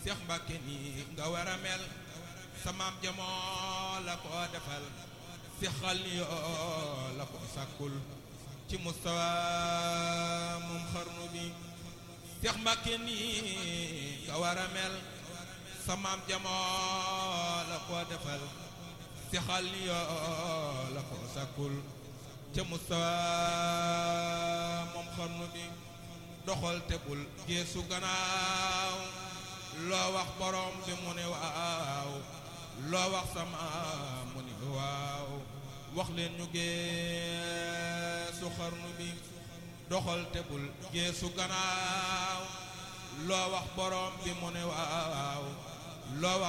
Seex Mbàkke nii nga war a mel sa maam jamoo la ko defal si xal ni yoo la ko sàkkul ci mustawa moom xarnu bi Seex Mbàkke nii nga war a mel sa maam jamoo la ko defal si xal ni yoo la ko sàkkul ca mustawa moom xarnu bi doxal tebul geesu gannaaw loo wax borom bi mu ne waaw loo wax sama mu ne waaw wax leen ñu geesu xarnu bi doxal tebul geesu gannaaw loo wax borom bi mu ne waaw loo wax